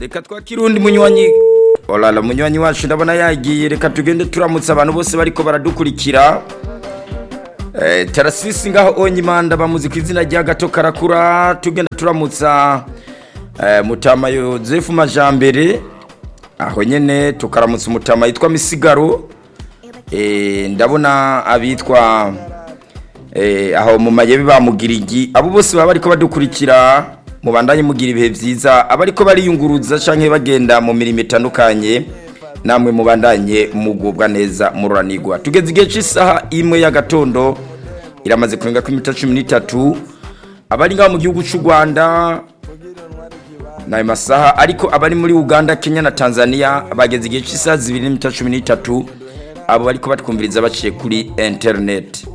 reka twakire undi munywanyi olala munywanyi wacu ndabona yagiye reka tugende turamutsa abantu bose bariko baradukurikira Eh, tarasisi ngaho onyimanda bamuzi ku izina rya gato karakura tugenda turamutsa eh, mutama yozefu majambere aho nyene tukaramutsa umutama yitwa misigaro eh, ndabona abitwa eh, aho mu mayebe bamugirigi abo bose baba bariko badukurikira mubandanye mugira ibihe vyiza abariko bariyunguruza canke bagenda mu mirimo itandukanye namwe mubandanye mugubwa neza mururanirwa tugeze igihe cy'isaha imwe y'agatondo iramaze kurenga ku iminota cumi n'itatu abari ngaho mu gihugu cy'u rwanda n'ayo masaha ariko abari muri uganda kenya na tanzania bageze igihe cy'isaha zibiri n'iminota cumi n'itatu abo bariko batwumviriza baciye kuri interineti